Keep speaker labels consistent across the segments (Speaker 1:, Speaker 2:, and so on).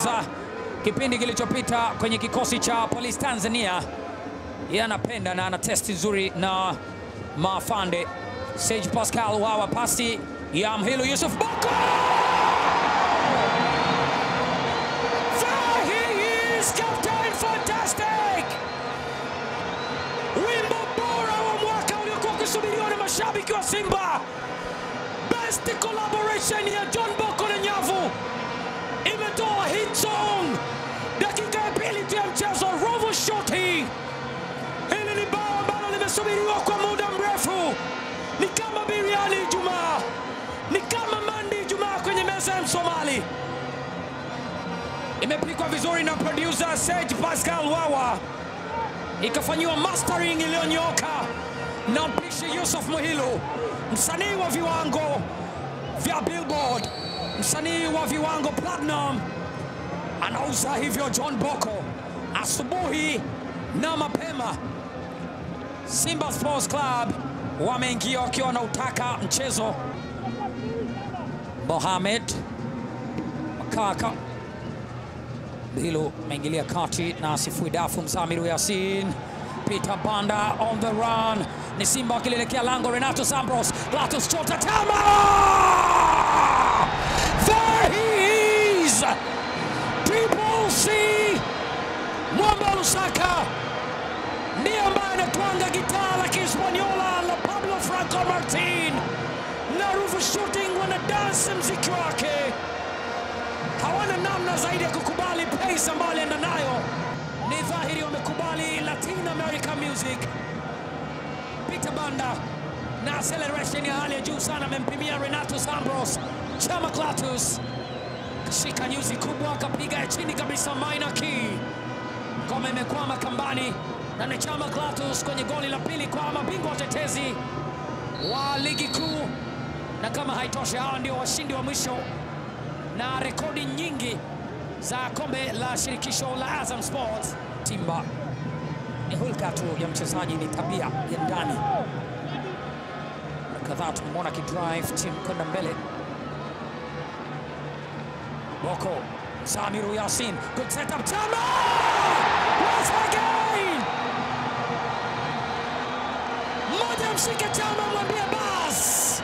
Speaker 1: alicheza kipindi kilichopita kwenye kikosi cha Police Tanzania. Yeye anapenda na ana testi nzuri na Mafande. Sage Pascal Wawa, pasi ya Mhilu Yusuf Boko. There he is, Captain Fantastic! Wimbo bora wa mwaka uliokuwa ukisubiriwa na mashabiki wa Simba. Best collaboration ya John Boko na Nyavu imetoa hit song dakika ya pili tu ya mchezo. Rovo shoti hili ni bao ambalo limesubiriwa kwa muda mrefu, ni kama biriani Ijumaa, ni kama mandi Ijumaa kwenye meza ya Msomali. Imepikwa vizuri na producer Sage Pascal Wawa, ikafanyiwa mastering iliyonyoka na mpishi Yusuf Muhilu, msanii wa viwango vya Billboard, msanii wa viwango platinum, anauza hivyo John Boko asubuhi na mapema. Simba Sports Club wameingia wakiwa na utaka mchezo. Mohamed Makaka Bilu ameingilia kati na Sifui Dafu, Msamiru Yasin, Peter Banda on the run, ni Simba wakilielekea lango. Renato Sambros, Glatus Chota Tama, there he is, Triple C Mwamba Lusaka ndiye ambaye anatwanga gitaa la Kihispaniola la Pablo Franco Martin na Ruvu Shooting wanadansi mziki wake hawana namna zaidi ya kukubali pace ambayo alienda nayo. Ni dhahiri wamekubali Latin American music. Peter Banda na acceleration ya hali ya juu sana amempimia Renato Sambros. Chama Clatus kashika nyuzi kubwa, akapiga ya chini kabisa, minor key. Ngoma imekwama kambani na ni Chama Clatus kwenye goli la pili kwa mabingwa watetezi wa ligi kuu, na kama haitoshi, hawa ndio washindi wa mwisho na rekodi nyingi za kombe la shirikisho la Azam Sports. Simba ni hulka tu ya mchezaji, ni tabia ya ndani. Mara kadhaa tumemwona kidrive timu kwenda mbele. Boko Samiru Yasin, good setup, Chama once again, mmoja mshike Chama, mwambie bas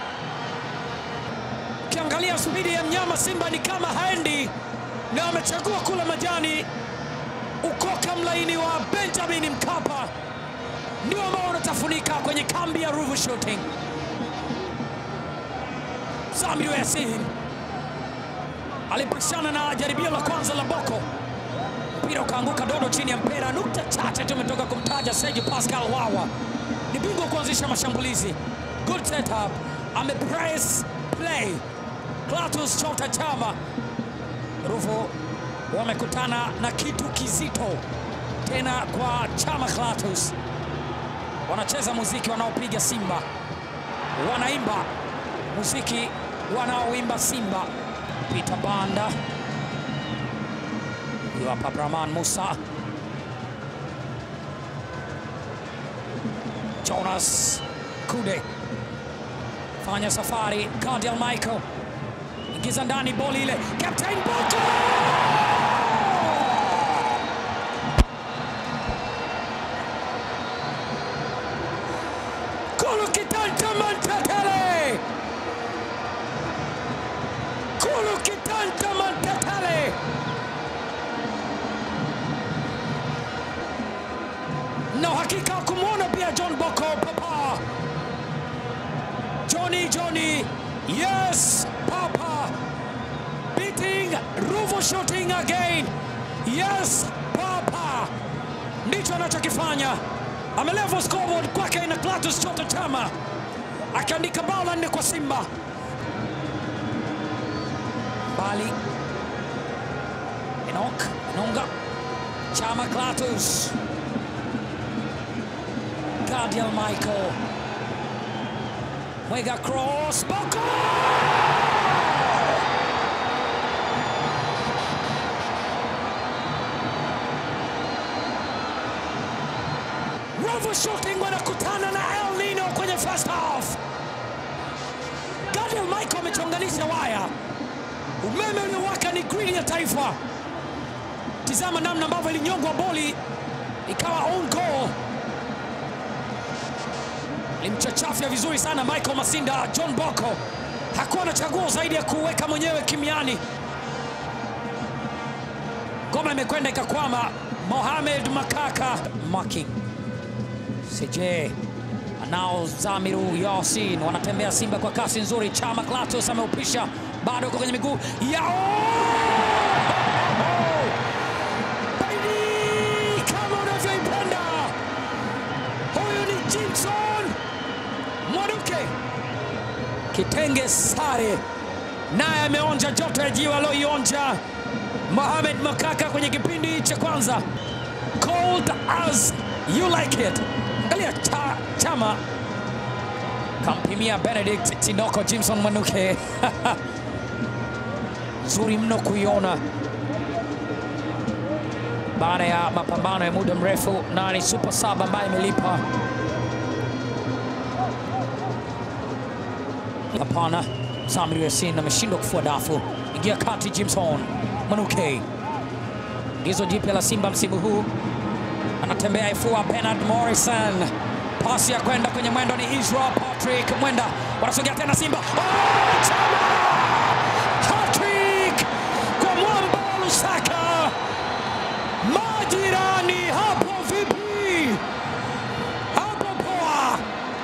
Speaker 1: Ukiangalia spidi ya mnyama Simba ni kama haendi, na amechagua kula majani. Ukoka mlaini wa Benjamin Mkapa ndio ambao unatafunika kwenye kambi ya Ruvu Shooting. Samiru Yasin alipishana na jaribio la kwanza la Boko, mpira ukaanguka dodo chini ya mpira. Nukta chache tumetoka kumtaja Serge Pascal Wawa, ni bingwa kuanzisha mashambulizi. Good setup, amepress play Clatous Chota Chama Ruvu wamekutana na kitu kizito tena kwa Chama Clatous. Wanacheza muziki wanaopiga Simba, wanaimba muziki wanaoimba Simba. Peter Banda, huyu hapa Brahman Musa, Jonas Kude fanya safari, Cardial Michael ingiza ndani boli ile, Captain Boko Kulu Kitanta Mantatele, Kulu Kitanta Mantatele, na uhakika wa kumwona pia John Boko papa Johnny Johnny, yes papa beating Ruvu shooting again. Yes papa, ndicho anachokifanya. Amelevel scoreboard kwake na Clatous Chota Chama akiandika bao la nne kwa Simba. Bali Enoch Enonga Chama Clatous Gadiel Michael Mwega cross Boko Ruvu Shooting wanakutana na El Nino kwenye first half. Gadiel Michael amechonganisha waya, umeme uliowaka ni grili ya taifa. Tizama namna ambavyo ilinyongwa boli ikawa on goal. Limchachafya vizuri sana Michael Masinda. John Boko hakuwa na chaguo zaidi ya kuweka mwenyewe kimiani. Ngoma imekwenda ikakwama. Mohamed Makaka marking CJ anao Zamiru Yasin, wanatembea Simba kwa kasi nzuri. Chama Klatus ameupisha, bado uko kwenye miguu yao baby, kama unavyoipenda. Huyu ni Jimson Mwanuke, kitenge sare, naye ameonja joto ya jiwa aloionja Mohamed Makaka kwenye kipindi cha kwanza. Cold as you like it. Angalia cha, Chama kampimia Benedict Tinoko Jimson Mwanuke nzuri mno kuiona baada ya mapambano ya muda mrefu, na ni super sub ambayo imelipa. Hapana, Samir Yasin ameshindwa kufua dafu. Ingia kati, Jimson Mwanuke, ingizo jipya la Simba msimu huu, anatembea ifua. Bernard Morrison, pasi ya kwenda kwenye mwendo ni Israel Patrick Mwenda, wanasogea tena Simba. Oh, Chama! Hat-trick kwa mwamba wa Lusaka. Majirani hapo vipi? Hapo poa.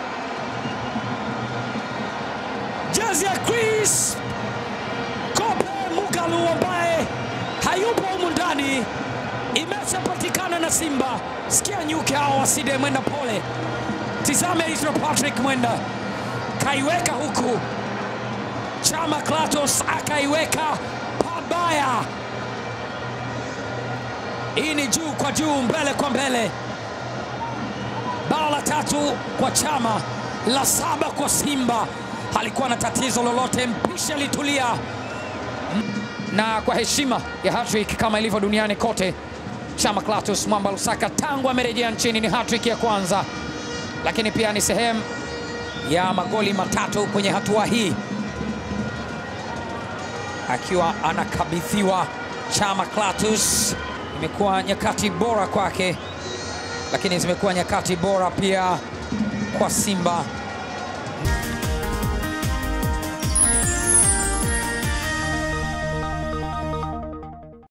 Speaker 1: Jezi ya Chris Kope Mugalu ambaye hayupo humu ndani imeshapatikana na Simba. Sikia nyuke hao waside Mwenda pole. Tizame Israel Patrick Mwenda kaiweka huku, Chama Klatos akaiweka pabaya. Hii ni juu kwa juu, mbele kwa mbele. Bao la tatu kwa Chama, la saba kwa Simba. Halikuwa na tatizo lolote, mpisha alitulia. Na kwa heshima ya hattrick kama ilivyo duniani kote, Chama Clatous Mwamba Lusaka tangu amerejea nchini ni hattrick ya kwanza, lakini pia ni sehemu ya magoli matatu kwenye hatua hii, akiwa anakabidhiwa Chama Clatous. Imekuwa nyakati bora kwake, lakini zimekuwa nyakati bora pia kwa Simba.